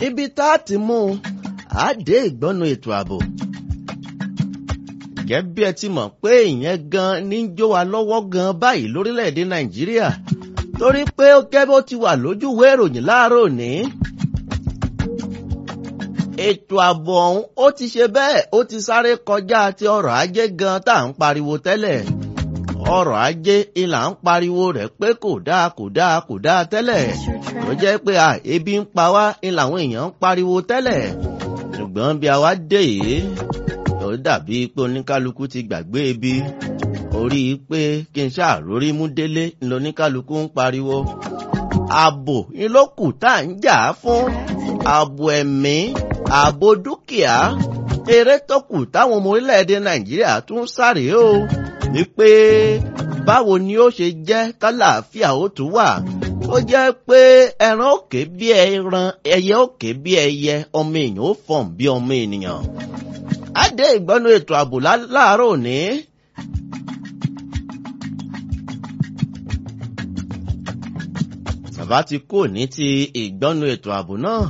ibi tá a ti mú un á dé ìgbọ́nu ètò ààbò. gẹ́gẹ́ bí ẹ ti mọ̀ pé ìyẹn gan ní ń jó wa lọ́wọ́ gan báyìí lórílẹ̀‐èdè nàìjíríà torí pé ó gẹ́ bó ti wà lójúwé ìròyìn láàárọ̀ òní. ètò ààbò ọ̀hún ó ti ṣe bẹ́ẹ̀ ó ti sáré kọjá ti ọrọ̀ ajé gan tá à ń pariwo tẹ́lẹ̀ ọrọ̀ ajé ìlà ń pariwo rẹ̀ pé kò dáa kò dáa kò dáa tẹ́lẹ̀ tó jẹ́ pé à ebi ń pa wá ìlà àwọn èèyàn ń pariwo tẹ́lẹ̀ ṣùgbọ́n bí a wá dé yìí ó dàbí pé oníkálukú ti gbàgbé ebi orí pé kí n ṣàrórí mú délé ńlọ oníkálukú ń pariwo ààbò ìlókù tá à ń jà fún ààbò ẹ̀mí ààbò dúkìá eré tó kù táwọn ọmọ orílẹ̀-èdè nàìjíríà tún sáré o wípé báwo ni ó ṣe jẹ́ kálàáfíà ó tún wà ó jẹ́ pé ẹran òkè bí ẹran ẹyẹ òkè bí ẹyẹ ọmọ èèyàn ó fọ̀n bí ọmọ ènìyàn. á dé ìgbọ́nú ètò ààbò láàárọ̀ òní. bàbá ti kú ní ti ìgbọ́nú ètò ààbò náà.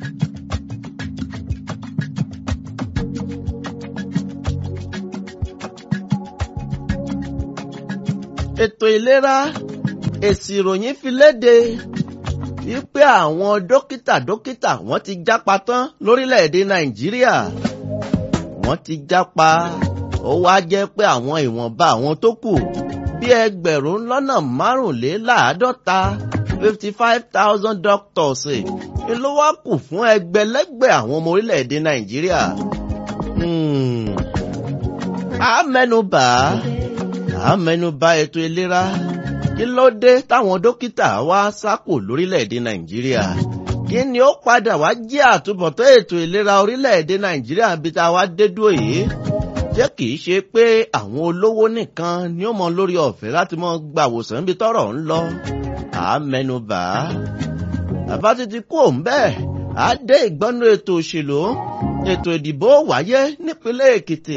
ètò ìlera èsì ìròyìn fi léde wípé àwọn dókítà dókítà wọ́n ti jápa tán lórílẹ̀‐èdè nàìjíríà wọ́n ti jápa ó wá jẹ́ pé àwọn ìwọ̀nba àwọn tó kù bí ẹgbẹ̀rún lọ́nà márùnléláàádọ́ta fifty five thousand doctors ni ló wá kù fún ẹgbẹ̀lẹ́gbẹ̀ àwọn ọmọ orílẹ̀‐èdè nàìjíríà. a mẹ́nubà a mẹ́nubà ètò ìlera kí ló dé táwọn dókítà wá sákò lórílẹ̀‐èdè nàìjíríà kí ni ó padà wá jẹ́ àtúbọ̀tán ètò ìlera orílẹ̀‐èdè nàìjíríà bí tá a wá dé dúró yìí jẹ́ kì í ṣe pé àwọn olówó nìkan ni ó mọ lórí ọ̀fẹ́ láti mọ gbàwòsàn níbi tọ́rọ̀ ń lọ à á mẹ́nubà á bàbá títí kú òun bẹ́ẹ̀ á dé ìgbọ́nú ètò òṣèlú ètò ìdìbò wáyé nípínlẹ̀ èkìtì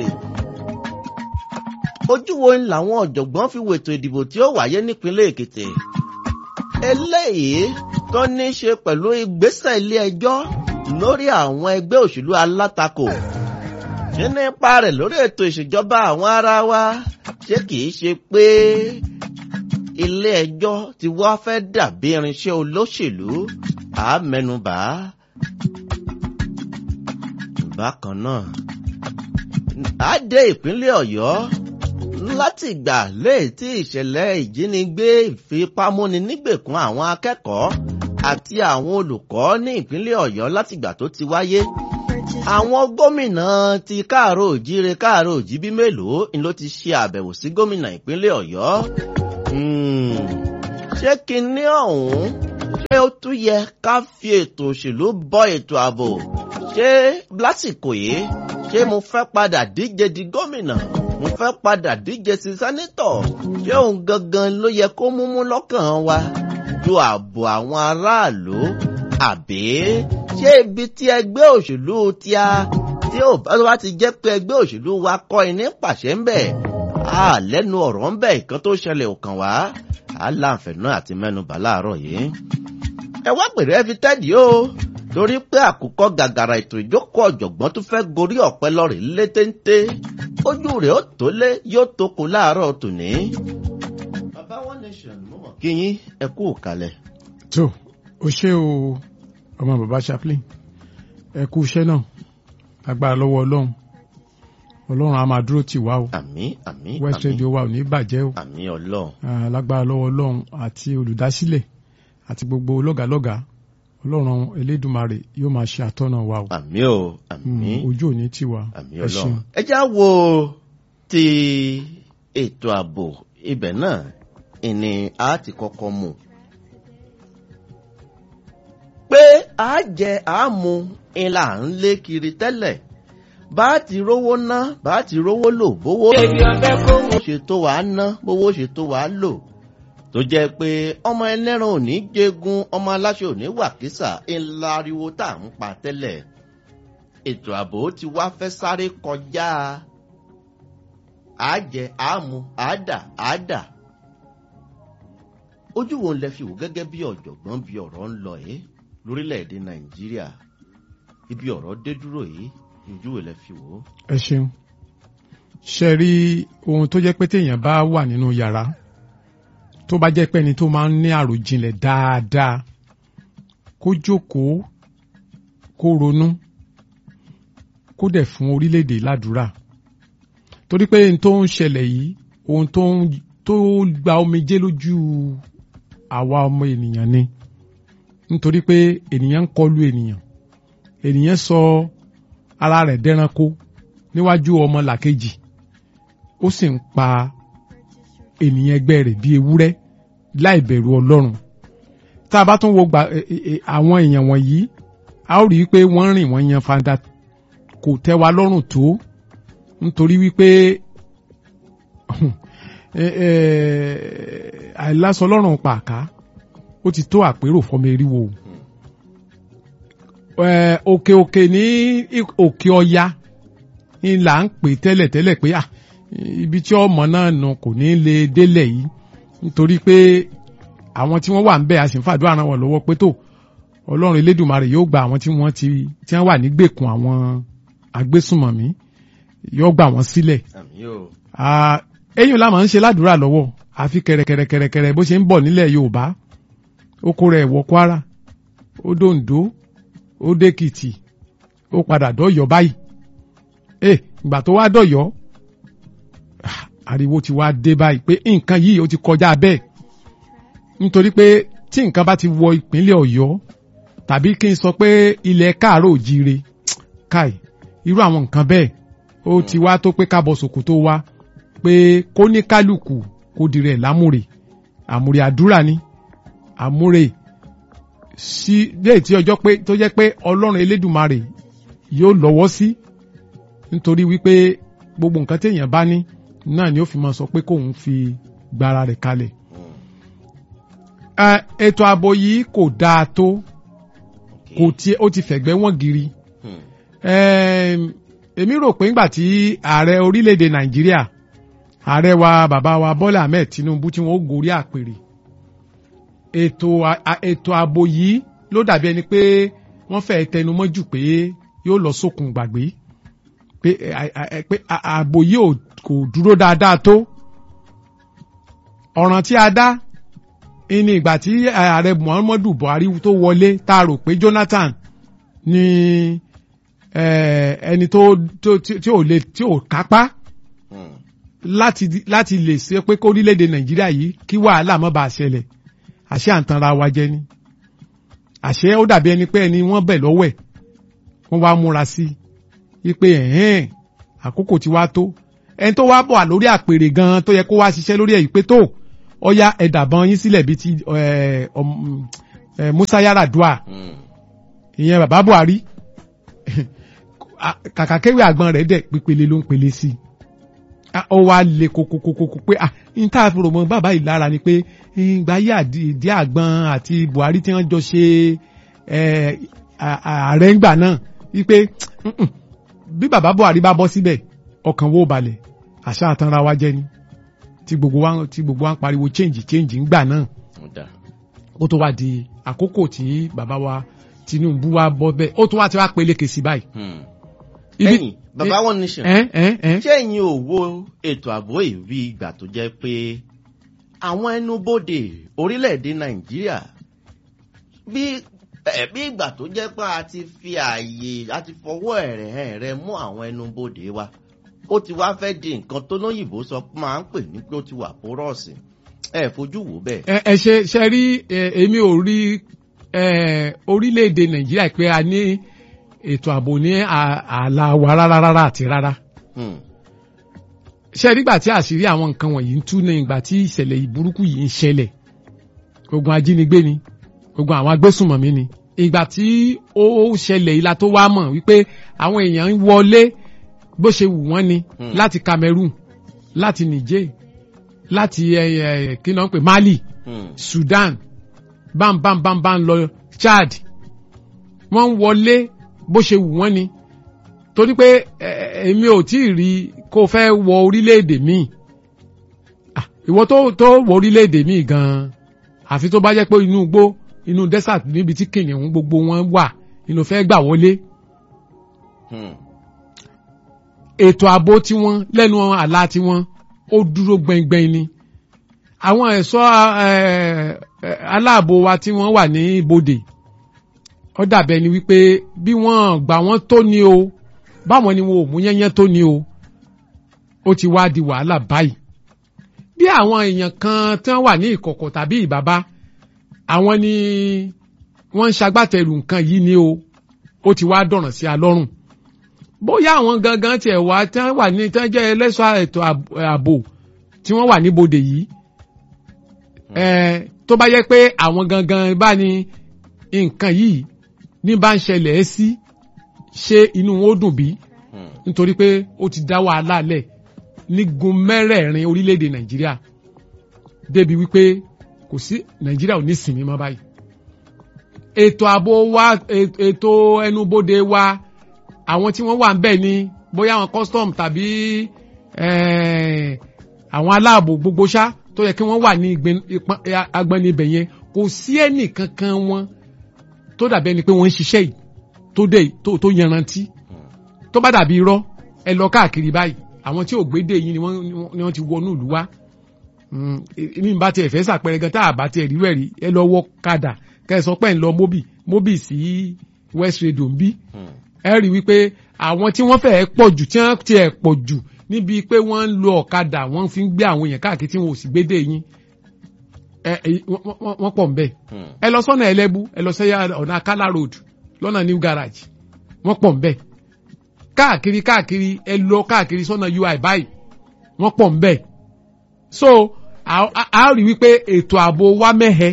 ojú wo ń làwọn ọ̀jọ̀gbọ́n fi wètò ìdìbò tí ó wáyé nípínlẹ̀ èkìtì eléyìí tó ní í ṣe pẹ̀lú ìgbésẹ̀ ilé ẹjọ́ lórí àwọn ẹgbẹ́ òṣèlú alátakò ṣé nípa rẹ̀ lórí ètò ìṣèjọba àwọn ará wa ṣé kìí ṣe pé ilé ẹjọ́ ti wá fẹ́ dàbí irinṣẹ́ olóṣèlú àmẹnubà bákan náà á dé ìpínlẹ̀ ọ̀yọ́ láti ìgbà léètí ìṣẹ̀lẹ̀ ìjínigbé ìfipámúni nígbèkùn àwọn akẹ́kọ̀ọ́ àti àwọn olùkọ́ ní ìpínlẹ̀ ọ̀yọ́ látìgbà tó ti wáyé àwọn gómìnà ti káàró òjíire káàró òjíbí mélòó ni ló ti ṣe àbẹ̀wò sí gómìnà ìpínlẹ̀ ọ̀yọ́ ṣé kinní ọ̀hún ṣé ó tún yẹ ká fi ètò òṣèlú bọ́ ètò ààbò ṣé lásìkò yìí ṣé mo fẹ́ padà díje di gómìnà mo fẹ́ padà díje sí sẹ́nítọ̀ ṣé òun gangan ló yẹ kó múmú lọ́kàn wa ju ààbò àwọn aráàlú àbí ṣé ibi tí ẹgbẹ́ òṣèlú tí a tí ò bá ti jẹ́ pé ẹgbẹ́ òṣèlú wa kọ́ iní pàṣẹ ń bẹ̀ á lẹ́nu ọ̀rọ̀ ń bẹ̀ nǹkan tó ṣẹlẹ̀ òkàn wá á láǹfẹ̀ẹ́ àti mẹ́nubà láàárọ̀ yìí. ẹ wá pèrè ẹ fi tẹ́dí o torí pé àkùkọ gàgàrà ètò ìjókòó ọ̀jọ̀gbọ́n tó fẹ́ gorí ọ̀pẹ lọ́rẹ̀ létéńté ojú rẹ̀ ó tó lé yóò tó kó láàárọ̀ tòní. bàbá one nation mo mọ̀ kí yín ẹ kú òkàlẹ̀. tó o ṣé o ọmọ bàbá chaplain ẹ kú iṣẹ́ náà agbára lọ́wọ́ ọlọ́run ọlọ́run a máa dúró tì wá o àmín àmín west radio wa ò ní bàjẹ́ o àmín ọlọ́run lágbára lọ́wọ́ ọlọ́run àti olùdásílẹ̀ àti gbogbo lọ́gàlọ́gà ọlọ́run elédùmarè yóò máa ṣe àtọ́nà wa o àmín o àmín ojú òní tì wá àmín ẹ ṣeun. ọlọ́run. ẹ já wo ti ètò ààbò ibẹ̀ náà ìní a ti kọ́kọ́ mú pé a jẹ àmú ìlà ń lé kiri tẹ́lẹ̀ bá a ti rówó ná bá a ti rówó lò bówó ṣe tó wàá ná bówó ṣe tó wàá lò tó jẹ́ pé ọmọ ẹlẹ́ran ò ní jẹgun ọmọ aláṣẹ ò ní wàkísà ńlá ariwo tá à ń pa tẹ́lẹ̀ ètò ààbò ti wá fẹ́ sáré kọjá àjẹ àmú àádà àádà ojú wo lẹ fi wò gẹ́gẹ́ bí ọ̀jọ̀gbọ́n bí ọ̀rọ̀ ń lọ ẹ́ lórílẹ̀‐èdè nàìjíríà ibi ọ̀rọ̀ dé dúró yìí ojú ò lẹ fi wò ó. ẹ ṣeun ṣe rí ohun tó jẹ́ pé téèyàn bá wà nínú yàrá tó bá jẹ́ pé ẹni tó máa ń ní àròjinlẹ̀ dáadáa kó jókòó kó ronú kó dẹ̀ fún orílẹ̀-èdè ládùúrà torí pé ohun tó ń ṣẹlẹ̀ yìí ohun tó ń tó gba omijé lójú àwa ọmọ ènìyàn ni nítorí pé ènìyàn ń kọlu ènìyàn ènìyàn sọ ara rẹ̀ dẹranko níwájú ọmọ làkejì ó sì ń pa ènìyàn ẹgbẹ́ rẹ̀ bíi ewúrẹ́ láì bẹ̀rù ọlọ́run tá a bá tún wo gba àwọn èèyàn wọ̀nyí a ó rí i pé wọ́n rìn wọ́n yan fanda kò tẹ́ wa lọ́rùn tó nítorí wípé àìlásọ lọ́rùn pàká ó ti tó àpérò fọmọ eriwo òkè òkè ní òkè ọya ni là ń pè tẹ́lẹ̀ tẹ́lẹ̀ pé ibi tí ọmọ náà nù kò ní lè délẹ̀ yìí nítorí pé àwọn tí wọ́n wà ń bẹ̀ a sì ń fàdúrà ràn wọ́n lọ́wọ́ pé tó ọlọ́run elédùnmarè yóò gba àwọn tí wọ́n ti tí wọ́n wà nígbèkùn àwọn agbésùnmọ̀mí yóò gbà wọ́n sílẹ̀. eyín la máa ń ṣe ládùúrà lọ́wọ́ àfi kẹ̀rẹ̀kẹ̀rẹ̀kẹ̀rẹ̀ bó ṣe ń bọ̀ nílẹ̀ yorùbá ó kó rẹ̀ wọ kwara ó dòǹdó ó dèkìtì ó padà dọ́yọ̀ báyìí ẹ ìgbà tó wá dọ̀yọ̀ ariwo ti wá dé báyìí pé nǹkan yìí ó ti kọjá bẹ́ẹ̀ nítorí pé tí nǹkan bá ti wọ ìpínlẹ̀ ọ̀yọ́ tàbí kí n sọ pé ilẹ̀ káàárọ̀ òjíire káì irú àwọn nǹkan bẹ́ẹ̀ ó ti wá tó pé kábọ̀ sòkò tó wá pé kó ní kálukú kó dirẹ̀ lámúre àmúre àdúrà ni àmúre sí léè tí ọjọ́ pé tó jẹ́ pé ọlọ́run elédùmarè yóò lọ́wọ́ sí nítorí wípé gbogbo nǹkan téèyàn bá ní náà ni ó fi máa sọ pé kóun fi gbára rẹ̀ kalẹ̀ ètò ààbò yìí kò dáa tó kò tí ó ti fẹ̀gbẹ́ wọ́n giri èmi rò pé ńgbà tí ààrẹ orílẹ̀-èdè nàìjíríà ààrẹ wa bàbá wa bọ́lá ahmed tinubu tí wọ́n ó gorí àpèrè ètò ètò ààbò yìí ló dàbí ẹni pé wọ́n fẹ́ tẹnumọ́ jù pé yóò lọ sókun gbàgbé pé pé ààbò yìí kò dúró dáadáa tó ọ̀ràn tí a dá ní ìgbà tí ààrẹ muhammadu buhari tó wọlé tá a rò pé jonathan ni ẹni tó tí ò lè tí ò kápá láti láti lè ṣe pé kó orílẹ̀-èdè nàìjíríà yìí kí wàhálà má bàa ṣẹlẹ̀ àṣẹ àǹtanra wa jẹ ni àṣẹ ó dàbí ẹni pé ẹni wọ́n bẹ̀ lọ́wọ́ ẹ̀ wọ́n wá múra sí i pé ẹ̀hẹ́n àkókò tí wá tó ẹni tó wá bọ̀ lórí àpèrè gan tó yẹ kó wá ṣiṣẹ́ lórí ẹ̀ yìí pé tó ọya ẹ̀dàbọn yín sílẹ̀ bíi ti Musa Yar'Adua ìyẹn bàbá Buhari kàkà kéwì àgbọn rẹ̀ dẹ̀ pípele ló ń pele sí i ó wá le kokokokoko pé ah n tá a fi rò mọ bàbá yìí lára ni pé ìgbà yí àdí àgbọn àti Buhari tí wọ́n jọ ṣe ààrẹ ńgbà náà wípé bí bàbá Buhari bá bọ́ síbẹ̀ ọkàn wo balẹ̀ àṣà àtànra wa jẹ́ ni tí gbogbo wa tí gbogbo wa ń pariwo change change ńgbà náà ó tó wá di àkókò tí bàbá wa Tinubu wa bọ́ bẹ́ẹ̀ ó tó wá ti wá peléke sí báyìí. ẹ̀yin bàbá One Nation ṣé ẹ̀yin ò wo ètò ààbò yìí bí ìgbà tó jẹ́ pé àwọn ẹnubodè orílẹ̀-èdè Nàìjíríà bí bí ìgbà tó jẹ́ pé a ti fi ààyè a ti fọwọ́ ẹ̀rẹ̀ ẹ̀rẹ̀ mú àwọn ẹnubodè wa ó ti wá fẹ́ di nǹkan tó lóyìnbó sọ máa ń pè ní pé ó ti wà pórọ́ọ̀sì ẹ fojú wò bẹ́ẹ̀. ẹ ẹ ṣe ṣe rí èmi ò rí orílẹ̀-èdè nàìjíríà pé a ní ètò ààbò ní ààlà wa rárá rárá àti rárá. ṣe nígbà tí àṣírí àwọn nǹkan wọ̀nyí ń tú ní ìgbà tí ìṣẹ̀lẹ̀ ìburúkú yìí ń ṣẹlẹ̀ ogun ajínigbé ni ogun àwọn agbésùnmọ̀mí ni ìgbà tí ó ṣẹlẹ̀ ìlà tó wá mọ̀ wípé àwọn èèyàn ń wọlé bó ṣe wù wọ́n ni láti Cameroon láti Niger láti kí náà ń pè Mali Sudan bámbámbámbám lọ Chad wọ́n ń wọlé bó ṣe wù wọ́n ni torí pé èmi ò tí ì rí kó fẹ́ wọ orílẹ̀-èdè míì ìwọ tó tó wọ orílẹ̀-èdè míì gan-an àfi tó bá jẹ́ pé inú igbó inú desert níbi tí kìnìún gbogbo wọn wà inú fẹ́ gbà wọlé Hmm. ètò ààbò tiwọn lẹ́nu àlá tiwọn ó dúró gbẹngbẹng ni àwọn ẹ̀ṣọ́ eh, eh, aláàbò wa tí wọ́n wà ní ibodè ó dàbẹ̀ ni wípé bí wọ́n gbà wọ́n tó ni o báwọn ni wọn ò mú yẹ́nyẹ́ tó ni o ó ti wá di wàhálà báyìí bí àwọn èèyàn kan tí wọ́n wà ní ìkọ̀kọ̀ tàbí ìbàbá àwọn ni wọ́n ń ṣagbátẹrù nǹkan yìí ni o ó ti wá dọ̀ràn sí alọ́rùn bóyá àwọn gangan tiẹ̀ wá tí wọ́n wà ní tí wọ́n jẹ́ ẹlẹ́ṣọ́ ètò àb- ààbò tí wọ́n wà níbodè yìí ẹ̀ tó bá yẹ pé àwọn gangan bá ní nǹkan yìí ní bá ń ṣẹlẹ̀ ẹ́ sí ṣé inú wọn ó dùn bí Hmm. nítorí pé ó ti dá wàhálà lẹ̀ nígun mẹ́rẹ̀ẹ̀rin orílẹ̀-èdè nàìjíríà débi wípé kò sí nàìjíríà ò ní sinmi mọ́ báyìí ètò ààbò wa e- ètò ẹnubodè wa àwọn tí wọ́n wà ń bẹ̀ ni bóyá àwọn custom tàbí eh, àwọn aláàbò gbogbo ṣá tó yẹ kí wọ́n wà ní ìgbẹ́- ìpọn- agbọ́ni ibẹ̀ yẹn kò sí ẹnì kankan wọn tó dàbí ẹni pé wọ́n ń ṣiṣẹ́ yìí tó dé tó tó yanrantí tó bá dàbí irọ́ ẹ lọ káàkiri báyìí àwọn tí ò gbédè yìí ni wọ́n ni wọ́n ti wọnú ìlú wa Mm, ní bá tiẹ̀ fẹ́ sàpẹrẹ gan tá a bá tiẹ̀ rí wẹ̀rí ẹ lọ wọ kadà kẹ́ ẹ sọ pé ń lọ móbì móbì sí west radio ń bí Hmm. ẹ rí wípé àwọn tí wọ́n fẹ́ẹ́ pọ̀ jù tí wọ́n tiẹ̀ pọ̀ jù níbi pé wọ́n ń lo ọ̀kadà wọ́n fi ń gbé àwọn èèyàn káàkiri tí wọn ò sì gbédè yín ẹ ẹ wọ́n- wọ́n wọ́n pọ̀ ń bẹ̀ Hmm. ẹ lọ sọ́nà ẹlẹ́bú ẹ lọ sẹ́yà ọ̀nà akálà road lọ́nà new garage wọ́n pọ̀ ń bẹ̀ káàkiri káàkiri ẹ lọ káàkiri sọ́nà ui báyìí wọ́n pọ̀ ń bẹ̀ so a- a a rí wípé ètò ààbò wa mẹ́hẹ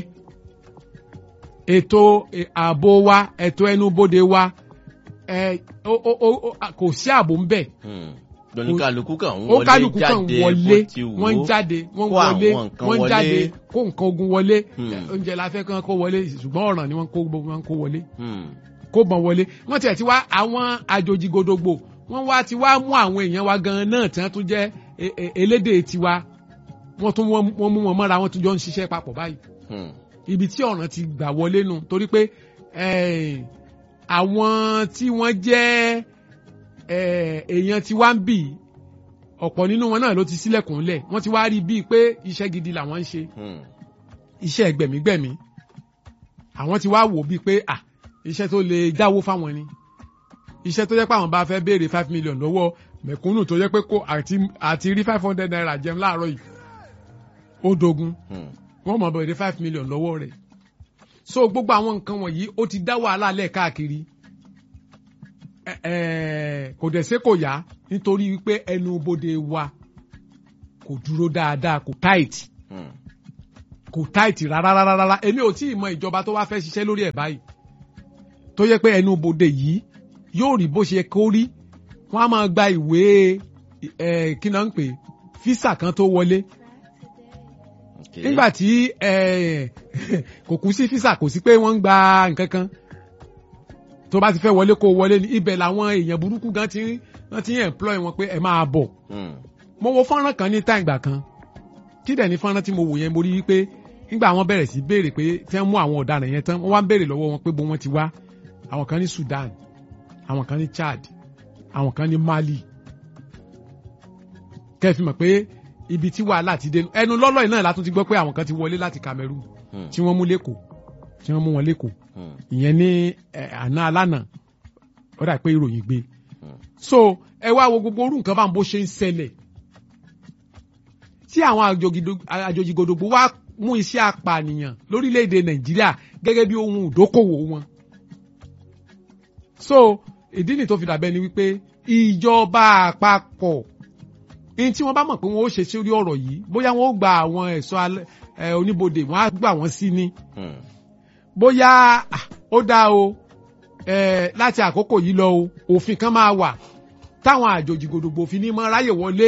ètò eh, ààbò wa ètò ẹnubodè wa ẹ ó ó ó ó- kò sí ààbò ń bẹ̀ Hmm. lóníkàlùkù kan ń ó wọlé kálukú kan jáde wọlé bó ti wù wọ́n ń ó. jáde wọ́n ń kó wọlé àwọn nǹkan wọ́n ń wọlé. jáde kó nǹkan ogun wọlé Hmm. oúnjẹ la fẹ́ kán kó wọlé ṣùgbọ́n ọ̀ràn ni wọ́n kó gbogbo wọn kó wọlé Hmm. kó bọ̀n wọlé wọ́n tiẹ̀ ti wá àwọn àjòjì godogbo wọ́n wá ti wá mú àwọn èèyàn wa gan náà tí wọ́n tún jẹ́ e- e- elédè tiwa wọ́n tún wọ́n wọ́n mú wọn mọ́ra wọ́n tún jọ ń ṣiṣẹ́ papọ̀ báyìí Hmm. ibi tí ọ̀ràn ti gbà wọlé nù torí pé eh, àwọn tí wọ́n jẹ́ eh, èèyàn tí wá ń bì ọ̀pọ̀ nínú wọn náà ló ti sílẹ̀kùn lẹ̀ wọ́n ti wá rí bíi pé iṣẹ́ gidi làwọn ń ṣe Hmm. iṣẹ́ gbẹ̀mígbẹ̀mí àwọn ti wá wò bíi pé à iṣẹ́ tó lè jáwó fáwọn ni iṣẹ́ tó jẹ́ pé àwọn bá fẹ́ béèrè five million lọ́wọ́ mẹ̀kúnnù tó jẹ́ pé kó àti àti rí five hundred naira jẹun láàárọ̀ yìí ó dogun Hmm. wọ́n mọ̀ bẹ̀rẹ̀ five million lọ́wọ́ rẹ̀ so gbogbo àwọn nǹkan wọ̀nyí ó ti dá wàhálà lẹ̀ káàkiri Ẹ- ẹ, kò dẹ̀ ṣe kò yá nítorí wípé ẹnu bodè wa kò dúró dáadáa kò tight Hmm. kò táìtì rárá rárá rárá èmi ò tí ì mọ ìjọba tó wá fẹ́ ṣiṣẹ́ lórí ẹ̀ báyìí tó yẹ pé ẹnu bodè yìí yóò rí bó ṣe kó rí wọ́n á máa gba ìwé ẹ̀ kí náà ń pè físà kan tó wọlé Okay. nígbà tí ẹ̀, kò kú sí físà kò sí pé wọ́n ń gba nǹkan kan tó bá ti fẹ́ wọlé kó wọlé ní ibẹ̀ làwọn èèyàn burúkú gan ti wọ́n ti ń employ wọn pé ẹ máa bọ̀ Hmm. mo wo fọ́nrán kan ní táìgbà kan kí dẹ̀ ní fọ́nrán tí mo wò yẹn mo rí wípé nígbà wọn bẹ̀rẹ̀ sí béèrè pé tí wọ́n mú àwọn ọ̀daràn yẹn tán wọ́n wá ń béèrè lọ́wọ́ wọn pé bó wọ́n ti wá àwọn kan ní Sudan àwọn kan ní Chad àwọn kan ní Mali kẹ́ẹ̀ fi mọ̀ pé ibi tí wàhálà ti dé ẹnu lọ́lọ́ yìí náà látún ti gbọ́ pé àwọn kan ti wọlé láti Cameroon Hmm. tí wọ́n mú lẹ́kọ̀ọ́ tí wọ́n mú wọn lẹ́kọ̀ọ́ Hmm. ìyẹn ní ẹ̀, àná alánà ó dà pé ìròyìn gbé Hmm. so ẹ wá wo gbogbo orú nǹkan bá ń bó ṣe ń ṣẹlẹ̀ tí àwọn àjòjìdò- àjòjìgòdògbò wá mú iṣẹ́ apànìyàn lórílẹ̀‐èdè nàìjíríà gẹ́gẹ́ bí ohun ìdókòwò wọn so ìdí nì tó fi dàbẹ́ ni wípé ìjọba àpapọ̀ ní tí wọ́n bá mọ̀ pé wọ́n ó ṣe sórí ọ̀rọ̀ yìí bóyá wọ́n ó gba àwọn ẹ̀ṣọ́ alẹ́- ẹ̀, oníbodè wọ́n á gbà wọ́n sí ni Hmm. bóyá ah, ó dá o eh, láti àkókò yìí lọ o òfin kan máa wà táwọn àjòjì gbòdògbò fi ní mọ ráyè wọlé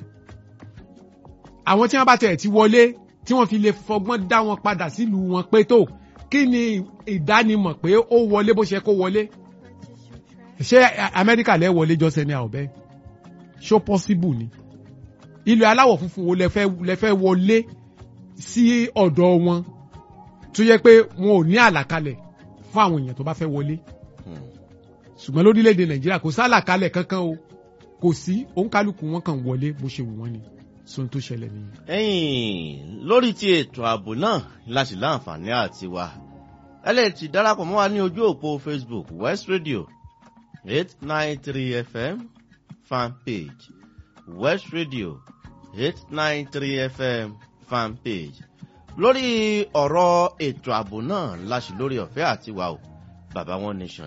àwọn tí wọ́n bá tẹ̀ ti wọlé tí wọ́n fi lè fọgbọ́n dá wọn padà sílùú wọn pé tó kí ni ìdánimọ̀ pé ó wọlé bó ṣe kó wọlé ṣé A- Amẹ́ríkà lẹ́ wọlé jọ́sẹ̀ ní àwọ̀bẹ́ ṣó possible ni ilẹ̀ aláwọ̀ funfun wo lẹ fẹ́ lẹ fẹ́ wọlé sí ọ̀dọ̀ wọn tó yẹ pé wọn ò ní àlàkalẹ̀ fún àwọn èèyàn tó bá fẹ́ wọlé Hmm. ṣùgbọ́n lórílẹ̀‐èdè nàìjíríà kò sálàkalẹ̀ kankan o kò sí òǹkálùkù wọn kàn wọlé bó ṣe wù wọ́n ni sóhun tó ṣẹlẹ̀ nìyẹn. ẹ̀yìn lórí ti ètò ààbò náà láti láǹfààní àti wà ẹ lè ti darapọ̀ mọ́ wa ní ojú òpó facebook west radio eight nine three fm fan page west radio eight nine three fm fan page lórí ọ̀rọ̀ ètò ààbò náà láṣì lórí ọ̀fẹ́ àti wà o baba one nation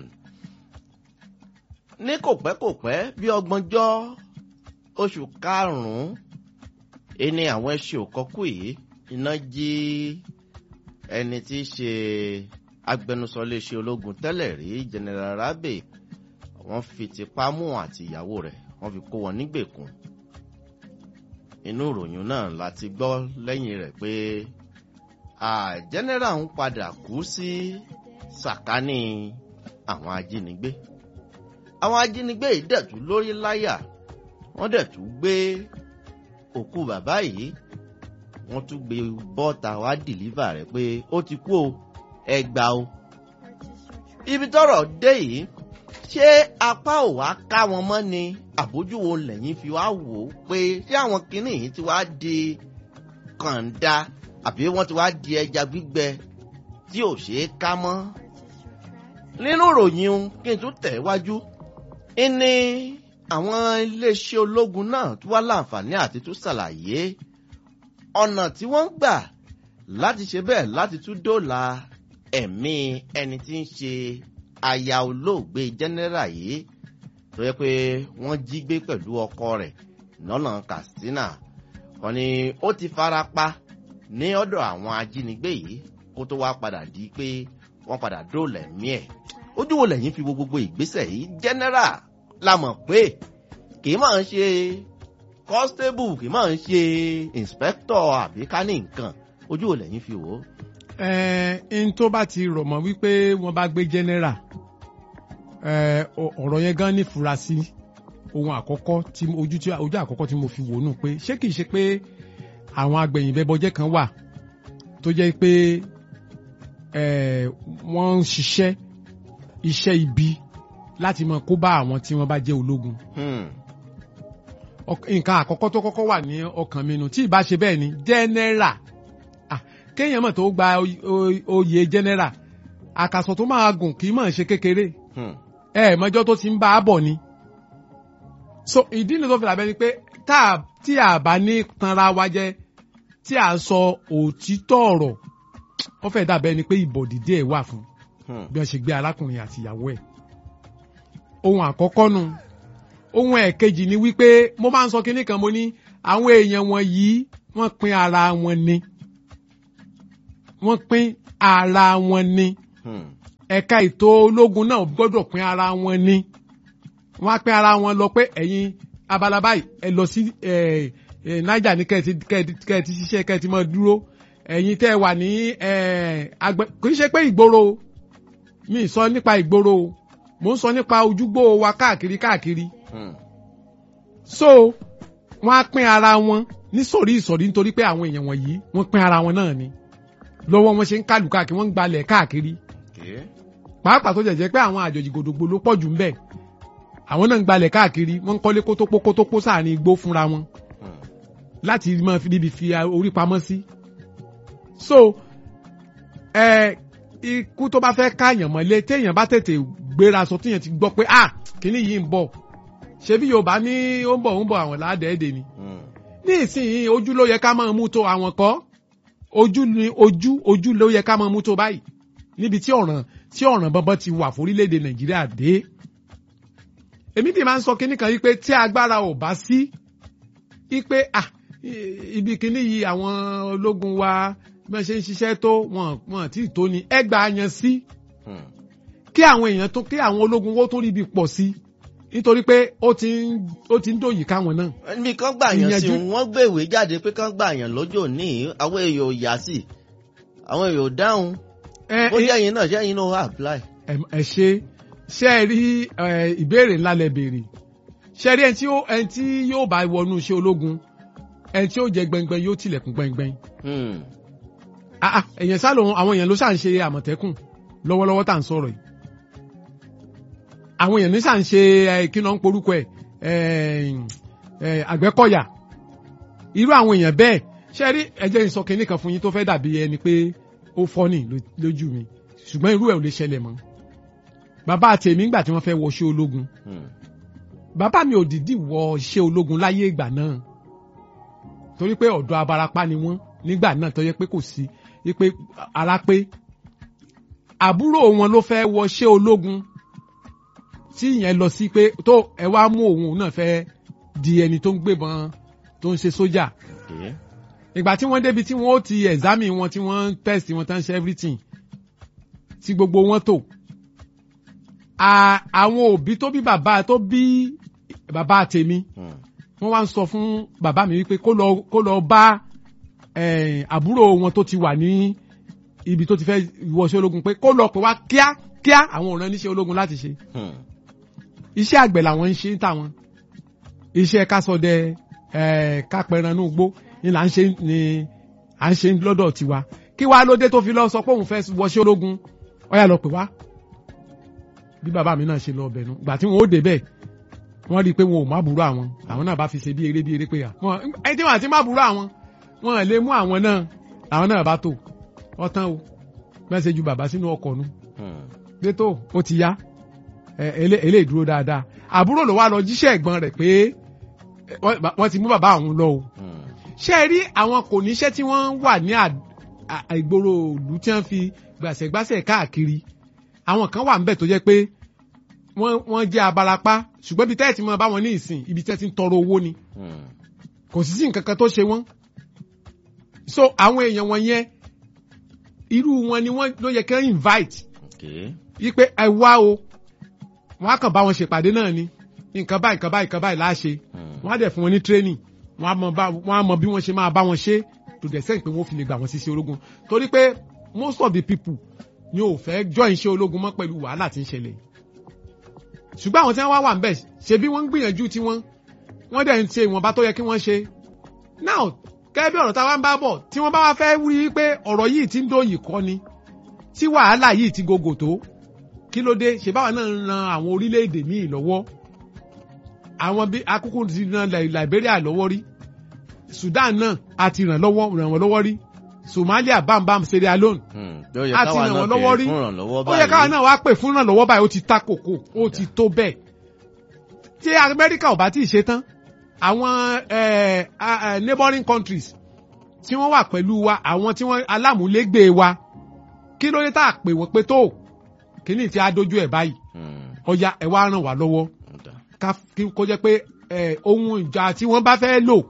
ní kò pẹ́ kò pẹ́ bí ọgbọ̀njọ́ oṣù karùn-ún ẹni àwọn ẹṣin òkọkù yìí iná jí ẹni tí í ṣe agbẹnusọ iléeṣẹ́ ológun tẹ́lẹ̀ rí general rabe wọ́n fi tipá mú àti ìyàwó rẹ̀ wọ́n fi kó wọn nígbèkùn inú ìròyìn náà láti gbọ́ lẹ́yìn rẹ̀ pé general ń padà kú sí sàkání àwọn ajínigbé àwọn ajínigbé yìí dẹ̀tú lórí láyà wọ́n dẹ̀tú gbé òkú bàbá yìí wọ́n tún gbé bọ́ta wá dìlíva rẹ̀ pé ó ti kú o ẹ gbà o. ibi tọ́rọ̀ dé yìí ṣé apá ò wá ká wọn mọ́ ni àbójúwo lẹ́yìn fi wá wò ó pé ṣé àwọn kinní yìí ti wá di kànda àbí wọ́n ti wá di ẹja gbígbẹ tí ò ṣeé ká mọ́. nínú ìròyìn kí n tún tẹ̀ wájú ní àwọn iléeṣẹ́ ológun náà tún wá láǹfààní àti tún ṣàlàyé ọ̀nà tí wọ́n ń gbà láti ṣe bẹ́ẹ̀ láti tún dóòlà ẹ̀mí ẹni tí ń ṣe aya olóògbé jẹ́nẹ́rà yìí tó yẹ pé wọ́n jí gbé pẹ̀lú ọkọ rẹ̀ lọ́nà katsina wọ́n ní ó ti fara pa ní ọ̀dọ̀ àwọn ajínigbé yìí kó tó wá padà di pé wọ́n padà dóòlà ẹ̀mí ẹ̀ ojú wo lẹ́yìn fi wo gbogbo ìgbésẹ̀ yìí jẹ́nẹ́rà la mọ̀ pé kì í máa ń ṣe constable kì í máa ń ṣe inspector àbí ká ní nǹkan ojú ò lẹ́yìn fi wò ó. ẹ n tó bá ti rọ̀ mọ́ wípé wọ́n bá gbé general ọ̀rọ̀ yẹn gan ní furasí ohun àkọ́kọ́ tí ojú tí ojú àkọ́kọ́ tí mo fi wò nù pé ṣé kìí ṣe pé àwọn agbẹ̀yìnbẹ́bọjẹ́ kan wà tó jẹ́ pé wọ́n ń ṣiṣẹ́ iṣẹ́ ibi láti mọ kó bá àwọn tí wọ́n bá jẹ́ ológun. nǹkan àkọ́kọ́ tó kọ́kọ́ wà ní ọkàn mi nù tí ìbá ṣe bẹ́ẹ̀ ni general kéèyàn mọ̀ tó gba oyè general àkàsọ̀ tó máa gùn kì í mọ̀ ṣe kékeré ẹ mọ́jọ́ tó ti ń bá a bọ̀ ni. so ìdí nìyí tó fi làbẹ́ ni pé tí a bá ní tanra wa jẹ tí a sọ òtítọ́ ọ̀rọ̀ ó fẹ́ dàbẹ́ ni pé ìbọ̀dìdí ẹ̀ wà fún bí wọ́n ṣe gbé arákùnrin àti ìyàwó ẹ̀ ohun àkọ́kọ́ nu ohun ẹ̀kejì ni wípé mo máa ń sọ kinní kan mo ní àwọn èèyàn wọ̀nyí wọ́n pín ara wọn ni wọ́n pín ara wọn ni ẹ̀ka ètò ológun náà gbọ́dọ̀ pín ara wọn ni wọ́n á pín ara wọn lọ pé ẹ̀yin abala báyìí ẹ lọ sí Niger ní kẹ́ẹ̀tì ṣiṣẹ́ kẹ́ẹ̀tì mọ́ dúró ẹ̀yin tẹ́ ẹ wà ní àgbẹ̀ kì í ṣe pé ìgboro mi sọ nípa ìgboro o mo ń sọ nípa ojúgbó wa káàkiri káàkiri. so wọ́n á pín ara wọn ní sọ̀rí ìsọ̀rí nítorí pé àwọn èèyàn wọ̀nyí wọ́n pín ara wọn náà ni lọ́wọ́ wọn ṣe ń kálù káàkiri wọ́n ń gbalẹ̀ káàkiri. pàápàá tó jẹ̀jẹ̀ pé àwọn àjòjì gòdògbò ló pọ̀ jù ń bẹ̀ àwọn náà ń gbalẹ̀ káàkiri wọ́n ń kọ́lé kótópó kótópó sáàrin igbó fúnra wọn láti máa fi níbi fi orí pamọ́ sí. so ẹ ikú tó bá fẹ́ káàyàn mọ́lé téèyàn bá tètè gbéra sọ téèyàn ti gbọ́ pé ah kíní yìí ń bọ̀ ṣebí yorùbá ní ó ń bọ̀ ó ń bọ̀ àwọn ládẹ́ẹ̀dẹ̀ ni. ní ìsinyìí ojú ló yẹ ká máa mú tó àwọn kọ́ ojú ni ojú ojú ló yẹ ká máa mú tó báyìí níbi tí ọ̀ràn tí ọ̀ràn bọ́bọ́ ti wà fórílẹ̀-èdè nàìjíríà dé. èmi dì máa ń sọ kíní kan yìí pé tí agbára ò bá sí yìí pé ah ibi kíní yìí àwọn ológun wa bí wọ́n ṣe ń ṣiṣẹ́ tó wọn wọn tí ì tó ni ẹ gbà yan sí kí àwọn èèyàn tó kí àwọn ológun wo tó rí ibi pọ̀ sí nítorí pé ó ti ń ó ti ń dòyìí káwọn náà. ẹnì kan gbà yàn sí wọn gbé ìwé jáde pé kán gbà yàn lọ́jọ́ ní àwọn èèyàn ò yá sí àwọn èèyàn ò dáhùn bó jẹ́ ẹ̀yin náà ṣé ẹ̀yin náà wà apply. ẹ ṣe ṣe ẹ rí ìbéèrè ńlá lẹ béèrè ṣe rí ẹni tí yóò bá wọnú iṣẹ́ ológun ẹni tí yóò jẹ gbẹngbẹng yóò tilẹ̀kùn gbẹngbẹng èèyàn sá lòun àwọn èèyàn ló ṣà ń ṣe àmọ̀tẹ́kùn lọ́wọ́lọ́wọ́ tá à ń sọ̀rọ̀ yìí àwọn èèyàn ní sàn ṣe ẹ, kí náà ń porúkọ ẹ ẹ, ẹ, àgbẹ̀kọ̀yà irú àwọn èèyàn bẹ́ẹ̀ ṣe rí ẹjẹ́ ìsọ kínní kan fún yín tó fẹ́ dàbí ẹni pé ó fọ́nì ló- lójú mi ṣùgbọ́n irú ẹ̀ ò lè ṣẹlẹ̀ mọ́ bàbá àtẹ̀mí ńgbà tí wọ́n fẹ́ wọṣẹ́ ológun Hmm. bàbá mi ò dìdí wọ iṣẹ́ ológun láyé ìgbà náà torí pé ọ̀dọ́ abarapá ni wọ́n nígbà náà tó yẹ pé kò sí pé ara pé àbúrò wọn ló fẹ́ wọ iṣẹ́ ológun tí ìyẹn lọ sí pé tó ẹ wá mú òun náà fẹ́ di ẹni tó ń gbébọn tó ń ṣe sójà Okay. ìgbà tí wọ́n débi tí wọ́n ó ti ẹ̀zámì wọn tí wọ́n ń test wọn tán ṣe everything tí gbogbo wọn tò À- àwọn òbí tó bí bàbá tó bí bàbá tèmi Hmm. wọ́n wá ń sọ fún bàbá mi wípé kó lọ kó lọ bá eh, àbúrò wọn tó ti wà ní ibi tó ti fẹ́ wọṣẹ́ ológun pé kó lọ pè wá kíá kíá àwọn òràn níṣẹ́ ológun láti ṣe Hmm. iṣẹ́ àgbẹ̀ làwọn ń ṣe ń tàwọn iṣẹ́ kásọdẹ ẹ̀ kápẹ́ranú gbó ni là ń ṣe ni à ń ṣe lọ́dọ̀ tiwa kí wàá lóde tó fi lọ sọ pé òun fẹ́ wọṣẹ́ ológun ọ̀yà lọ pè wá bí bàbá mi náà ṣe lọ ọbẹ̀ nu gbà tí wọn ó dé bẹ́ẹ̀ wọ́n rí i pé wọn ò má burú àwọn àwọn náà bá fi ṣe bí eré bí eré pé à wọn ẹ tí wọn àti má burú àwọn wọn lè mú àwọn náà àwọn náà bá tò ọtán o bẹ́ẹ̀ ṣe ju bàbá sínú ọkọ̀ nu Hmm. pé tó ó ti yá ẹ, elé- eléyìí dúró dáadáa àbúrò ló wá lọ jíṣẹ́ ẹ̀gbọ́n rẹ̀ pé ẹ, wọ́n wọ́n ti mú bàbá àwọn lọ o Hmm. ṣé ẹ rí àwọn kò níṣẹ́ tí wọ́n wà ní à- à- ìgboro ìlú tí wọ́n fi gbàṣẹ́gbàṣẹ́ káàkiri àwọn kan wà níbẹ̀ tó jẹ́ pé wọ́n wọ́n jẹ́ abarapá ṣùgbọ́n ibi tẹ́ẹ̀ tí mo bá wọn ní ìsìn ibi tẹ́ẹ̀ ti ń tọrọ owó ni Hmm. kò sí sí nǹkan kan tó ṣe wọ́n so àwọn èèyàn wọn yẹn irú wọn ni wọ́n ló yẹ kí wọ́n invite Okay. yí pé ẹ wá o wọn á kàn bá wọn ṣèpàdé náà ni nǹkan báyìí nǹkan báyìí nǹkan báyìí láṣẹ Hmm. wọn á dẹ̀ fún wọn ní training wọn á mọ bá wọn á mọ bí wọ́n ṣe máa bá wọn ṣe tó dẹ̀ sẹ́yìn pé wọ́n fi lè gbà wọ́n sí iṣẹ́ ológun torí pé most of the people ni ò fẹ́ join iṣẹ́ ológun mọ́ pẹ̀lú wàhálà tí ń ṣẹlẹ̀ ṣùgbọ́n àwọn tí wọ́n wá wà ń bẹ̀ ṣe bí wọ́n ń gbìyànjú tí wọ́n wọ́n dẹ̀ ń ṣe ìwọ̀nba tó yẹ kí wọ́n ṣe now gẹ́gẹ́ bí ọ̀rọ̀ táwa ń bá bọ̀ tí wọ́n bá wá fẹ́ wí pé ọ̀rọ̀ yìí ti ń dóyìí kọ́ ni tí wàhálà yìí ti gogò tó kí ló dé ṣe báwa náà ń ran àwọn orílẹ̀-èdè míì lọ́wọ́ àwọn bí akúkú ti ran Li- Liberia lọ́wọ́ rí Sudan náà a ti ràn lọ́wọ́ ràn wọ́n lọ́wọ́ rí Somalia bámbám Sierra Leone Hmm. Ó yẹ a ti káwa ràn náà wọ́n lọ́wọ́ béèrè rí fún ìrànlọ́wọ́ ó yẹ káwa báyìí. náà wá pè fún ìrànlọ́wọ́ báyìí ó ti ta kòkó ó ti tó bẹ́ẹ̀ tí Amẹ́ríkà ò bá tí ì ṣe tán àwọn eh, ah, eh, neighboring countries tí wọ́n wà pẹ̀lú wa àwọn tí wọ́n alámúlégbè wa kí ló dé tá a pè wọ́n pé tó kíní tí a dojú ẹ̀ báyìí Hmm. ọya ẹ̀ wá ràn wá lọ́wọ́ Ọ̀dà. ká kí kó jẹ́ pé eh, ohun ìjà tí wọ́n bá fẹ́ lò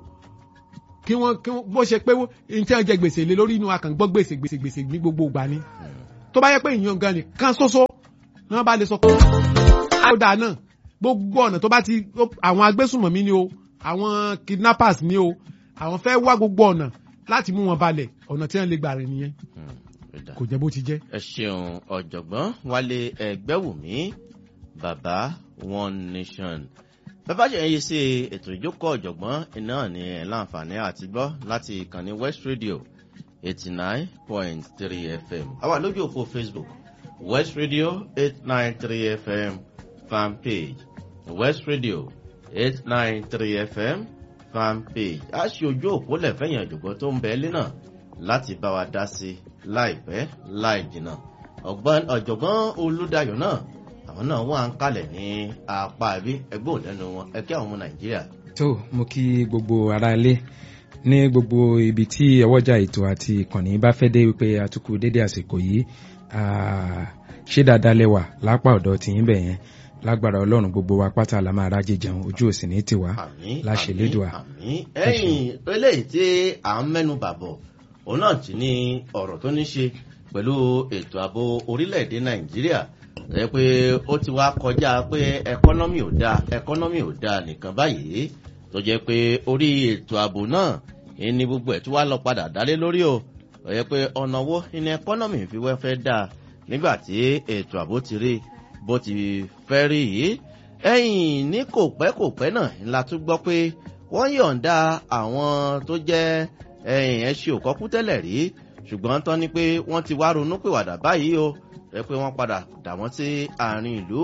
kí wọ́n kí wọ́n bó ṣe pé ní tí wọ́n jẹ gbèsè lé lórí inú akàn gbọ́ gbèsè gbèsè gbèsè ní gbogbo ìgbà ni Hmm. tó bá yẹ pé ìyàn gan nìkan ṣoṣo ni wọ́n bá lè sọ pé àwòdà náà gbogbo ọ̀nà tó bá ti àwọn agbésùnmọ̀mí ni o àwọn kidnappers ni o àwọn fẹ́ wá gbogbo ọ̀nà láti mú wọn balẹ̀ ọ̀nà tí wọ́n lè gbà rìn nìyẹn Hmm. Ọ̀dà. kò jẹ́ bó ti jẹ́. ẹ ṣeun ọ̀jọ̀gbọ́n wálé ẹgbẹ́wùmí bàbá one nation bàbá ṣe ń yí sí ètò ìjókòó ọ̀jọ̀gbọ́n iná ní ẹ̀ láǹfààní àti gbọ́ láti ìkànnì west radio eighty nine point three fm àwa lójú òpó facebook west radio eight nine three fm fan page west radio eight nine three fm fan page a ṣe ojú òpó lẹ́fẹ̀yìn ọ̀jọ̀gbọ́n tó ń bẹ ẹ́ lẹ́nà láti bá wa dá sí láìpẹ́ láì jìnnà ọ̀gbọ́n ọ̀jọ̀gbọ́n olùdáyọ̀ náà àwọn náà wà ń kalẹ̀ ní apá àbí ẹgbẹ́ òlẹ́nu wọn ẹgbẹ́ àwọn ọmọ nàìjíríà. tó mo kí gbogbo ara ilé ní gbogbo ibi tí ẹwọ́jà ètò àti ìkànnì bá fẹ́ dé wípé àtúkù dédé àsìkò yìí ah, ṣé dáadáa lẹ́wà lápá ọ̀dọ̀ tìyín bẹ̀ yẹn lágbára ọlọ́run gbogbo wa pátá la máa rájẹ jẹun ojú òsì ní tiwa àmì láṣẹ àmì, lédùá àmì ẹ̀yìn eléyìí tí à ń mẹ́nu bàbọ̀ òun náà ti ní ọ̀rọ̀ tó ní ṣe pẹ̀lú ètò ààbò orílẹ̀-èdè nàìjíríà ẹ pé ó ti wá kọjá pé ẹkọ́nọ́mì ò dáa ẹkọ́nọ́mì ò dáa nìkan báyìí tó jẹ́ pé orí ètò ààbò náà ní gbogbo ẹ̀ tí wàá lọ padà dálé lórí o ó yẹ pé ọ̀nà wo ní ẹkọ́nọ́mì fi wẹ́ fẹ́ dáa nígbà tí ètò ààbò ti rí bó ti fẹ́ rí yìí ẹ̀yìn ní kò pẹ́ kò pẹ́ náà la tún gbọ́ pé wọ́n yọ̀ǹda àwọn tó jẹ́ ẹ̀yìn ẹṣin òkọ́kú tẹ́lẹ̀ rí ṣùgbọ́n tán ni pé wọ́n ti wá ronú pìwàdà báyìí o ẹ pé wọ́n padà dà wọ́n sí àárín ìlú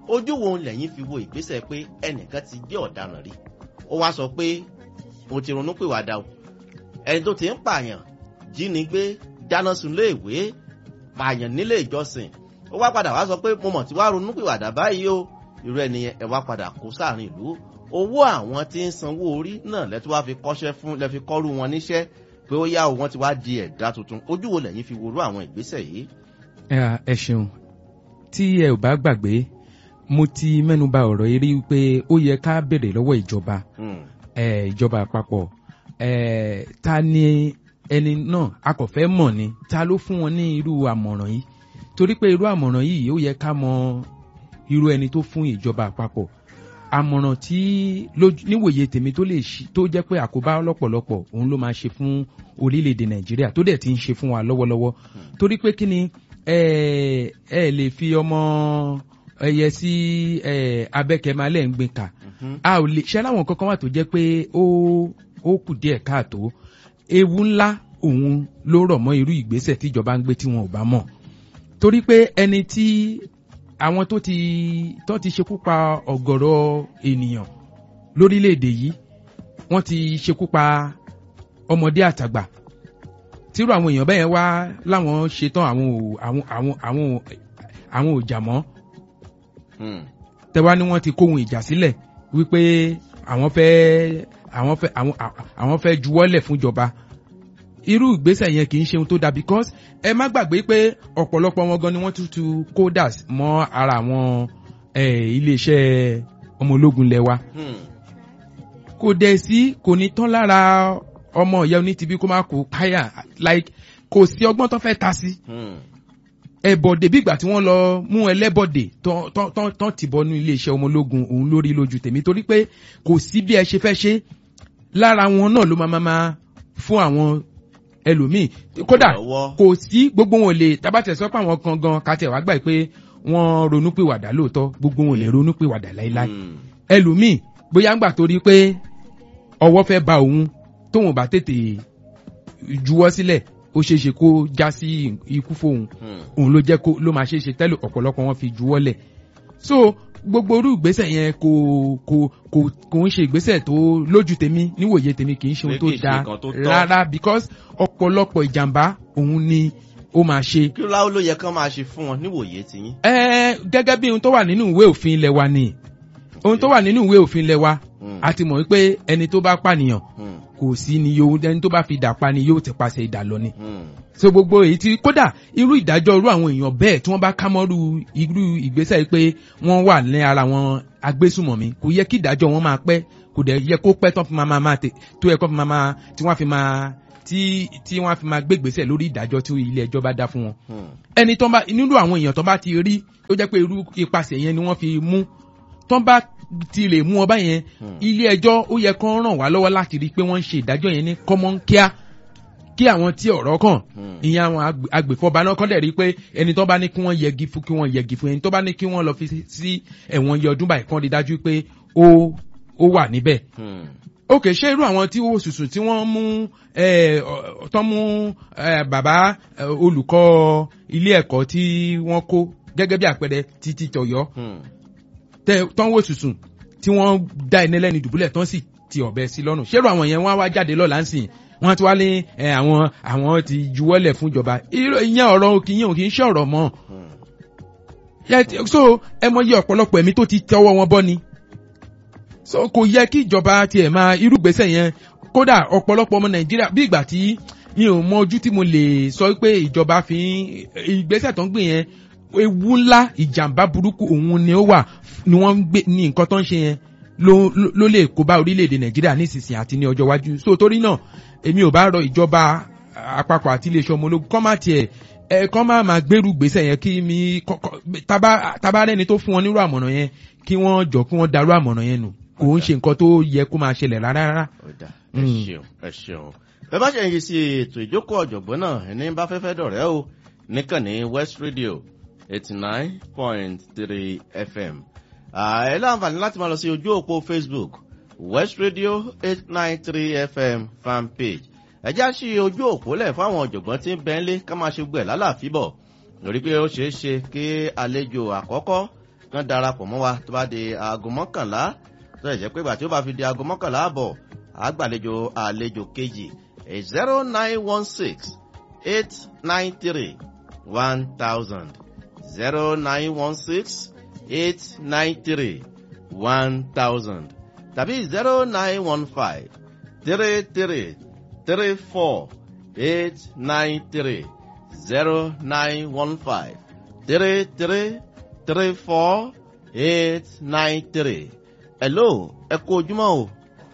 ojú wo lẹ́yìn fi wo ìgbésẹ̀ pé ẹnìkan ti jẹ́ ọ̀daràn rí ó wá sọ pé mo ti ronú pìwàdà o ẹni tó ti ń pààyàn jínigbé dáná sun léèwé pààyàn nílé ìjọsìn ó wá padà wá sọ pé mo mọ̀ tí wàá ronú pìwàdà báyìí o irú ẹni ẹ wá padà kó sáàrin ìlú owó àwọn tí ń sanwó orí náà lẹ́tọ́ wá fi kọ́ṣẹ́ fún lẹ́fi kọ́rú wọn níṣẹ́ pé ó yá o wọ́n ti wá di ẹ̀dá tuntun ojú wo lẹ́yìn fi worú àwọn ìgbésẹ̀ yìí. ẹ ṣeun tí ẹ ò bá gbàgbé mo ti mẹ́nuba ọ̀rọ̀ yìí rí pé ó yẹ ká béèrè lọ́wọ́ ìjọba ìjọba àpapọ̀ ta ni ẹni náà a kò fẹ́ mọ̀ ni ta ló fún wọn ní irú àmọ̀ràn yìí torí pé irú àmọ̀ràn yìí ó yẹ ká mọ irú ẹni tó fún ìjọba àpapọ̀ àmọ̀ràn tí níwòye tèmi tó lè tó jẹ́ pé àkóbá lọ́pọ̀lọpọ̀ òun ló máa ṣe fún orílẹ̀-èdè nàìjíríà tó dẹ̀ ti ń ṣe fún wa lọ́wọ́lọ́wọ́ torí pé kí ni ẹ ẹ lè fi ọmọ ẹyẹ sí abẹ́kẹ̀málẹ̀ ń gbin kà a ò lè ṣe aláwọn kankan wà tó jẹ́ pé ó ó kù díẹ̀ káàtó ewu ńlá òun ló rọ̀ mọ́ irú ìgbésẹ̀ tíjọba ń gbé tí wọn ò bá mọ̀ torí pé ẹni tí àwọn tó ti tó ti ṣekú pa ọ̀gọ̀rọ̀ ènìyàn lórílẹ̀‐èdè yìí wọ́n ti ṣekú pa ọmọdé àtàgbà tírú àwọn èèyàn bẹ́ẹ̀ wá láwọn ṣetán àwọn ò àwọn àwọn àwọn àwọn ò jà mọ́ tẹ́wá ni wọ́n ti kóhun ìjà sílẹ̀ wípé àwọn fẹ́ àwọn fẹ́ àwọn àwọn fẹ́ juwọ́lẹ̀ fúnjọba irú ìgbésẹ̀ yẹn kì í ṣe ohun tó dáa because ẹ má gbàgbé pé ọ̀pọ̀lọpọ̀ wọn gan ni wọ́n tútù coders mọ́ ara àwọn iléeṣẹ́ ọmọ ológun lẹ́wà kò dẹ̀ sí kò ní tán lára ọmọ ìyá onítìbí kó má kó káyà like kò sí ọgbọ́n tó fẹ́ ta sí ẹ̀bọ̀dé bí ìgbà tí wọ́n lọ mú ẹlẹ́bọ̀dé tán ti bọ́ ní iléeṣẹ́ ọmọ ológun òun lórí lójú tèmi torí pé kò sí bí ẹ ṣe fẹ́ ṣe lára wọn náà ló máa máa fún àwọn ẹlòmíì kódà kò sí gbogbo wọn lè tabatẹ sọ pé àwọn kan gan kàtẹ wàá gbà pé wọn ronú pé wàdà lóòótọ́ gbogbo wọn lè ronú pé wàdà láéláé ẹlòmíì bóyá ń gbà torí pé ọwọ́ fẹ́ ba òun tóun bá tètè juwọ́ sílẹ̀ ó ṣeé ṣe kó já sí ikú fóun òun ló jẹ́ kó ló máa ṣeé ṣe tẹ́lẹ̀ ọ̀pọ̀lọpọ̀ wọn fi juwọ́ lẹ̀ so gbogbo orú ìgbésẹ̀ yẹn kò kò kò kò ń ṣe ìgbésẹ̀ tó lójú tèmi níwòye tèmi kì í ṣe ohun tó dáa rárá because ọ̀pọ̀lọpọ̀ ìjàmbá òun ni ó máa ṣe. kí láwọn ló yẹ kán máa ṣe fún wọn níwòye tiyín. ẹ gẹ́gẹ́ bí ohun tó wà nínú ìwé òfin ilẹ̀ wa ni ohun tó wà nínú ìwé òfin ilẹ̀ wa a ti mọ̀ wípé ẹni tó bá pànìyàn kò sí ni yóò ẹni tó bá fi dà pa ni yóò ti pàṣẹ ìdà lọ ni. so gbogbo èyí tí kódà irú ìdájọ́ irú àwọn èèyàn bẹ́ẹ̀ tí wọ́n bá kámọ́rú irú ìgbésẹ̀ pé wọ́n wà ní ara wọn agbésùmọ̀mí kò yẹ kí ìdájọ́ wọn máa pẹ́ kò dẹ̀ yẹ kó pẹ́ tán fi máa máa tè tó yẹ kó fi máa tí wọ́n fi máa tí tí wọ́n fi máa gbégbèsè lórí ìdájọ́ tí ilé ẹjọ́ bá dá fún wọn. ẹni tó bá nínú àwọn èèyàn tó bá ti rí ó jẹ́ pé irú ipasẹ̀ yẹn ni wọ́n fi mú tó bá ti lè mú ọba yẹn ilé ẹjọ́ ó yẹ kán ràn wá lọ́wọ́ láti rí i pé wọ́n ń ṣe ìdájọ́ yẹn ní kọ́mọ́nkíá kí àwọn tí ọ̀rọ̀ kàn ìyẹn àwọn agbèfọ́ba náà kọ́ dẹ̀ rí i pé ẹni tó bá ní kí wọ́n yẹgi fún kí wọ́n yẹgi fún ẹni tó bá ní kí wọ́n lọ fi sí ẹ̀wọ̀n iye ọdún báyìí kán rí dájú pé ó ó wà níbẹ̀. ok ṣé irú àwọn tí ó sùsù tí wọ́n mú tán mú bàbá olùkọ́ ilé ẹ̀kọ́ tí wọ́n kó gẹ́gẹ́ bí àpẹẹrẹ títí tọ̀yọ́ tán wò sùsùn tí wọ́n dá ẹni lẹ́ni dùbúlẹ̀ tán sì ti ọ̀bẹ sí lọ́rùn ṣérò àwọn yẹn wọ́n á wá jáde lọ́la ń sìn wọ́n ti wá ní àwọn àwọn ti juwọ́lẹ̀ fún ìjọba ìyẹn ọ̀rọ̀ òkì yẹn òkì ń ṣe ọ̀rọ̀ mọ́ so ẹ mọ iye ọ̀pọ̀lọpọ̀ ẹ̀mí tó ti tọwọ́ wọn bọ́ ni so kò yẹ kí ìjọba tiẹ̀ máa irúgbésẹ̀ yẹn kódà ọ̀pọ̀lọpọ̀ ọmọ nàìjíríà bí ìgbà tí mi ò mọ ojú tí mo lè sọ pé ìjọba fi ìgbésẹ̀ tó ń gbé yẹn ewu ńlá ìjàmbá burúkú òun ni ó wà ni wọ́n ń gbé ní nǹkan tó ń ṣe yẹn ló lè kó bá orílẹ̀-èdè nàìjíríà nísinsìnyí àti ní ọjọ́ iwájú so torí náà èmi ò bá rọ ìjọba àpapọ̀ àti iléeṣẹ́ ọmọ ológun kọ́ máa tiẹ̀ ẹ kọ́ máa máa gbèrú gbèsè yẹn kí mi tábà rẹ́ni tó fún wọn nírú àmọ̀ràn yẹn kí wọ́n jọ kí wọ́n darú àmọ̀ràn yẹn nù kò ń ṣe nǹkan tó yẹ kó máa ṣẹlẹ̀ rárá rárá. ẹ ṣeun ẹ ṣeun bẹ́ẹ̀ bá ṣe ń yí sí ètò ìjókòó ọ̀jọ̀gbọ́n náà ẹni bá fẹ́fẹ́ dọ̀rẹ́ o níkànnì west radio eighty nine point three fm ẹ láǹfààní láti máa lọ sí ojú òpó facebook west radio eight nine three fm fan page ẹ já sí ojú òpó lẹ̀ fáwọn ọ̀jọ̀gbọ́n tí ń bẹ́ńlé ká máa ṣe gbẹ̀ lálàáfíbọ̀ lórí pé ó ṣeé ṣe kí àlejò àkọ́kọ́ kán darapọ̀ mọ́ wa tó bá di aago mọ́kànlá tó lè jẹ́ pé ìgbà tí ó bá fi di aago mọ́kànlá àbọ̀ àgbàlejò àlejò kejì zero nine one six eight nine three one thousand zero nine one six eight nine three one thousand tàbí zero nine one five three three three four eight nine three zero nine one five three three three four eight nine three. hello ẹ kú ojúmọ́ o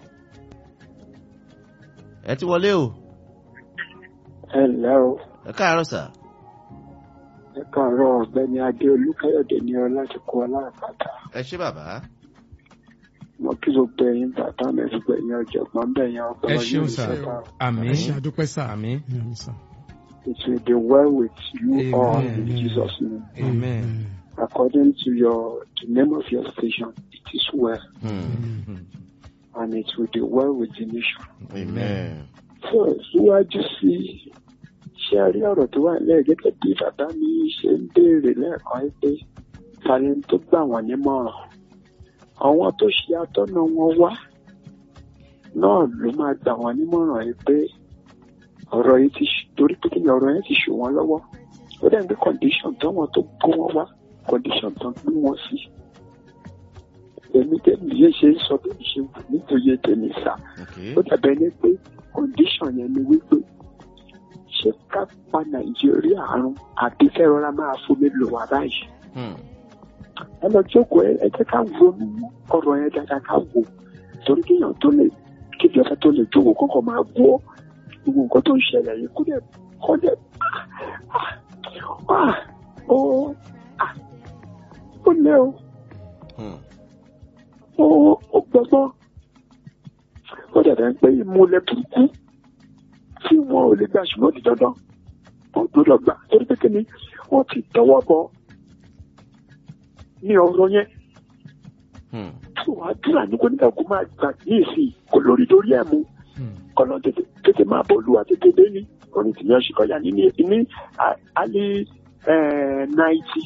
ẹ ti wọlé o ẹ ǹlẹ́ o ẹ káàárọ̀ sà ẹ káàárọ̀ ọ̀gbẹ́ni adé olúkáyọ̀dé ní ọ láti kó aláàpáta ẹ ṣé bàbá mo kí gbogbo ẹ̀yin bàbá mi gbogbo ẹ̀yin ọ̀jọ̀gbọ́n bẹ̀yìn ẹ ọgbọ́n ṣeun sà àmì ẹ ṣe àdúpẹ́ sà àmì Àmín, sà. it will be well with you all in Amen. Jesus name amen. according to your the name of your station it is well Hmm. and it will be well with the nation. amen so síwájú sí ṣé a rí ọ̀rọ̀ tó wà nílẹ̀ gẹ́gẹ́ bí bàbá mi ṣe ń béèrè lẹ́ẹ̀kan yìí pé tani tó gbà wọ́n nímọ̀ràn àwọn tó ṣe atọ́nà wọn wá náà ló máa gbà wọ́n nímọ̀ràn yìí pé ọ̀rọ̀ yìí ti ṣ- torí pé kíni ọ̀rọ̀ yẹn ti ṣù wọ́n lọ́wọ́ ó dẹ̀ ń gbé condition táwọn tó kó wọn wá condition tán gbé wọn sí èmi tẹ́lẹ̀ yẹn ṣe ń sọ bí mi ṣe wù nítorí tèmi sá okay ó dàbẹ̀ ní pé condition yẹn ni wípé ṣé ká pa nàìjíríà àrùn àbí fẹ́ rọra máa fomi lò wá báyìí Hmm. ẹ lọ jókòó ẹ ẹ jẹ́ ká ronú ọ̀rọ̀ yẹn dáadáa ká wò torí kéèyàn tó lè kébi ọ̀fẹ́ tó lè jókòó kọ́kọ́ máa gbọ́ gbogbo nǹkan tó ń ṣẹlẹ̀ yìí kó dẹ̀ kó dẹ̀ ah, ah, ó ah, ó lé o Hmm. ó ó gbọ́gbọ́n ó dàbẹ̀ pé ìmúlẹ̀ burúkú tí wọn ò lè gbà ṣùgbọ́n ó di dandan wọn gbọ́dọ̀ gbà torí pé kíni wọ́n ti tọwọ́ bọ̀ ní ọ̀rọ̀ yẹn Hmm. tí wàá dúrà ní kó nígbà kó máa gbà ní ìsìn kó lórí lórí ẹ̀ mú kọ́nà tètè tètè máa bọ́ olúwa tètè dé ní orin tìmí ọ̀ṣìkọ̀yà ní ní ní alẹ́ náìtì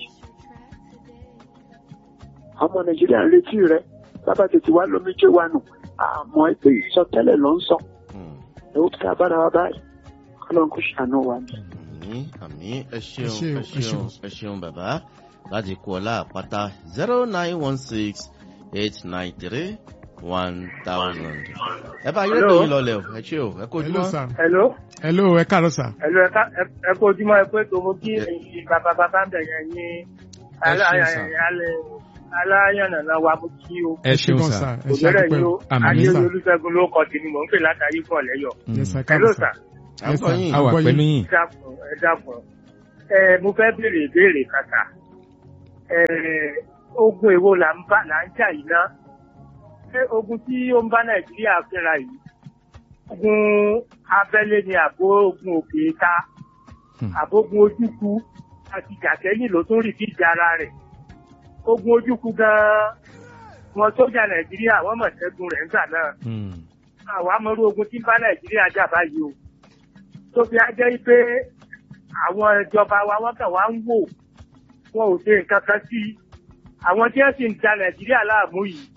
ọmọ nàìjíríà ń retí rẹ bàbá tètè wá lómi jẹ́ wa nù àmọ́ ẹgbẹ́ ìsọtẹ́lẹ̀ ló ń sọ Hmm. ẹ̀ ó kí a bára wa báyìí kọ́nà kó ṣàánú wa ni. àmì àmì ẹ ṣé ṣeun o, ẹ ẹ ṣeun ṣeun. ẹ ṣeun bàbá láti kú ọlá àpáta zero nine one six eight nine three one thousand. ẹ bá yóò tó Hello. yín lọlẹ o ẹ ṣé o ẹ kó hello ojúmọ́. sà Hello. hello ẹ káàárọ̀ sà Hello ẹ̀ka ẹ̀kọ́ ojúmọ́ ẹ pé tòun kí ẹ̀yin bàbá bàbá ń bẹ̀yẹn ní Ẹ ṣeun sà. aláyànnà wa mú kí o. ẹ ṣeun gan sà ẹ ṣe Òbẹ̀rẹ̀ àdúpẹ́ yìí o o. Àmín. Adé sà. Olúṣẹ́gun ló kọ́ tèmi mò ń pè látàrí pọ̀ lẹ́yọ̀. yes sà Hello káàárọ̀ sà. sà à ń Yes, gbọ́ sir. yín. a wà Gbọ́ pẹ̀lú yín. yín Ẹ dákun ẹ dákun. Ẹ mo fẹ́ béèrè ìbéèrè kàkà. Ẹ ogun èwo là ń bá là ń jà yìí ná? Ṣé ogun tí ó ń bá Nàìjíríà fínra yìí? Ogun abẹ́lé ni àbó ogun òkè ta? Hmm. àbógun ojúkú àti jàkẹ́yìn ló tún rí bí ìjà ara rẹ̀. ogun ojúkú gan-an wọn sójà nàìjíríà wọ́n mọ̀ ṣẹ́gun rẹ̀ nígbà náà. Hmm. àwa mọ̀rú ogun tí ń bá nàìjíríà jà báyìí o. tó fi á jẹ́ pé àwọn ìjọba wa wọ́n kàn wá ń wò wọn ò ṣe nǹkan kan sí i. àwọn tí wọ́n sì ń da nàìjíríà láàmú yìí